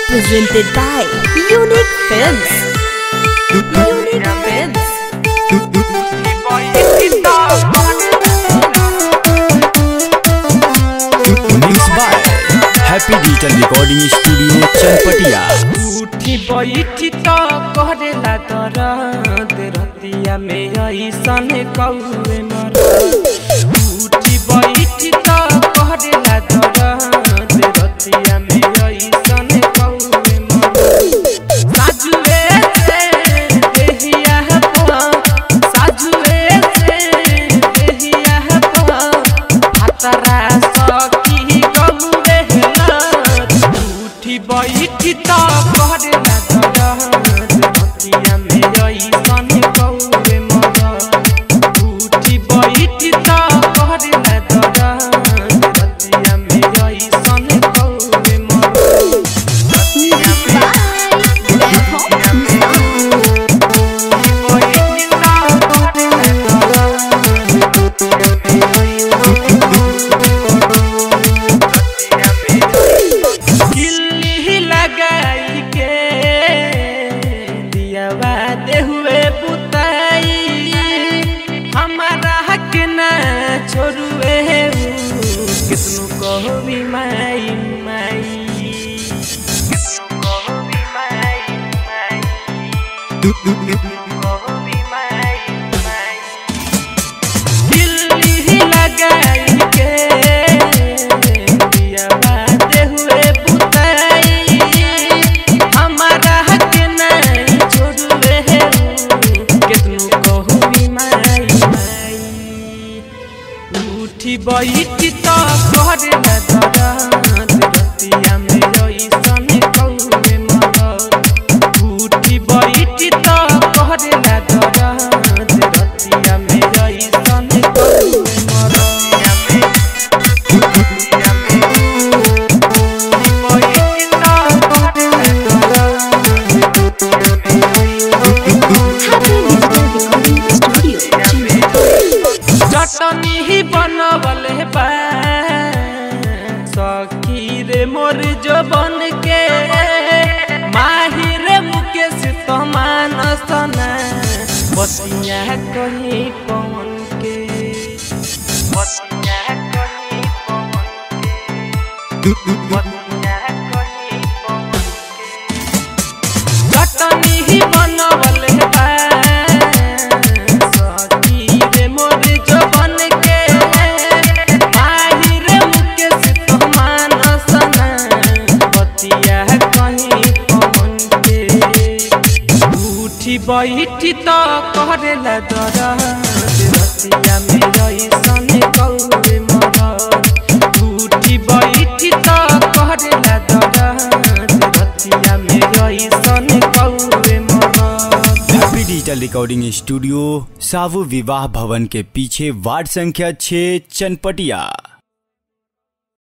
presented by Unique Films. Unique Films. Mix by Happy digital recording studio Chanpatia उठी बैठी त करेला दरद रतिया में ऐसन कौए मर उठी बैठी त करेला दरद रतिया में ऐसन कौए मर साजुए से देहिया पा साजुए से देहिया पा भातरा सखी गौए ना उठी बैठी त करेला दरद रतिया में ऐसन कौए मर उठी बैठी त करेला दरद रतिया में ऐसन कौए मर किल्ली लगाई के दियावा दे हुए पुताई हमारा हक ना छोड़ुए कितनु कहो भी माई माई कितनु कहो भी माई माई कितनु कहो भी माई माई दिल्ली लगाई के दिया बाते हुए पुताई हमारा हक नहीं छोड़ुए कितनु कहू भी माई माई उठी बैठी तो करे न दरद रतिया में ऐसन कौए मरद उठी बैठी तो करे न दरद रतिया में ऐसन कौए मरद रतिया में उठी बैठी तो करे न दरद चटनी ही बनवल बा सखी रे मोर जो बन के माहिर मुकेश तमान सना बतिया कहीं कौन के बतिया कहीं कौन के बतिया कहीं कौन के चटनी ही बनवल बा सखी रे मोर जो बन के माहिर मुकेश तमान सना बतिया कहीं कौन के उठी बैठी त करेला दरद रतिया में ऐसन कौए मरद उठी बैठी त करेला दरद रतिया में ऐसन कौए मरद हैप्पी डिजिटल रिकॉर्डिंग स्टूडियो सावु विवाह भवन के पीछे वार्ड संख्या 6 चनपटिया